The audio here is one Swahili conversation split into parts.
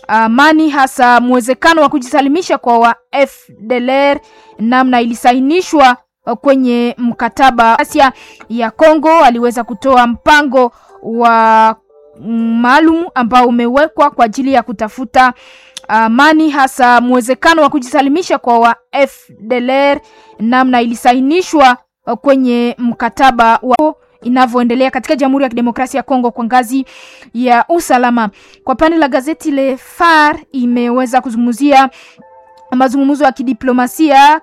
amani, hasa mwezekano wa kujisalimisha kwa wa FDLR namna ilisainishwa kwenye mkataba Asia ya Kongo. Aliweza kutoa mpango wa maalum ambao umewekwa kwa ajili ya kutafuta amani, hasa mwezekano wa kujisalimisha kwa wa FDLR namna ilisainishwa kwenye mkataba wa inavyoendelea katika Jamhuri ya Kidemokrasia ya Kongo kwa ngazi ya usalama. Kwa pande la gazeti Le Phare imeweza kuzungumzia mazungumzo ya kidiplomasia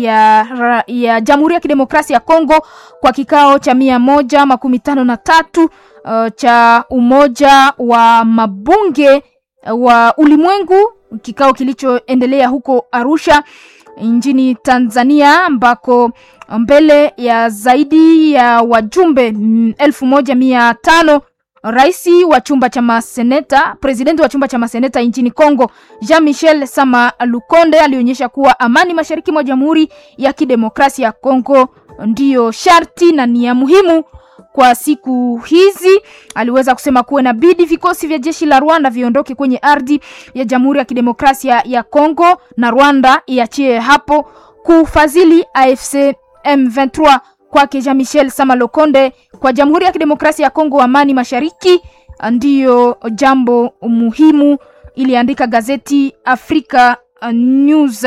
ya, ya Jamhuri ya Kidemokrasia ya Kongo kwa kikao cha mia moja makumi tano na tatu uh, cha Umoja wa Mabunge wa Ulimwengu, kikao kilichoendelea huko Arusha nchini Tanzania ambako mbele ya zaidi ya wajumbe elfu moja mia tano rais wa chumba cha maseneta, presidenti wa chumba cha maseneta nchini Kongo Jean Michel Sama Lukonde alionyesha kuwa amani mashariki mwa Jamhuri ya Kidemokrasia ya Kongo ndiyo sharti na ni ya muhimu kwa siku hizi. Aliweza kusema kuwa inabidi vikosi vya jeshi la Rwanda viondoke kwenye ardhi ya Jamhuri ya Kidemokrasia ya Kongo na Rwanda iachie hapo kufadhili AFC M23 kwake Jean Michel Sama Lokonde kwa Jamhuri ya Kidemokrasia ya Kongo, amani mashariki ndiyo jambo muhimu, iliandika gazeti Africa News.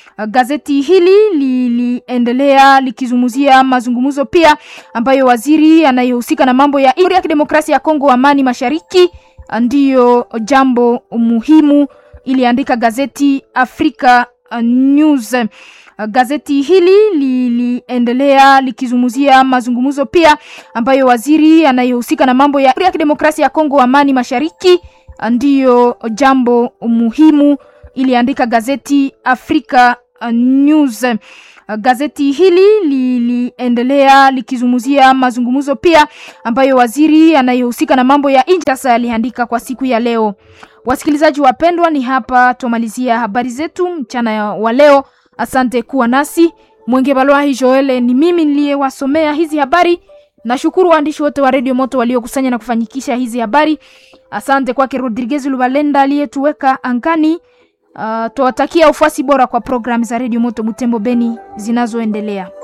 Gazeti hili liliendelea likizungumzia mazungumzo pia ambayo waziri anayehusika na mambo ya Jamhuri ya Kidemokrasia ya Kongo, amani mashariki ndiyo jambo muhimu, iliandika gazeti Africa News. Gazeti hili liliendelea likizungumzia mazungumzo pia ambayo waziri anayehusika na mambo ya Jamhuri ya Kidemokrasia ya Kongo, amani mashariki ndiyo jambo muhimu, iliandika gazeti Africa News. Gazeti hili liliendelea likizungumzia mazungumzo pia ambayo waziri anayehusika na mambo ya nje sasa aliandika kwa siku ya leo. Wasikilizaji wapendwa, ni hapa tumalizia habari zetu mchana wa leo. Asante kuwa nasi. Mwenge Balwahi Joel ni mimi niliyewasomea hizi habari. Nashukuru waandishi wote wa Radio Moto waliokusanya na kufanyikisha hizi habari. Asante kwake Rodriguez Lubalenda aliyetuweka angani. Uh, tuwatakia ufuasi bora kwa programu za Radio Moto Butembo Beni zinazoendelea.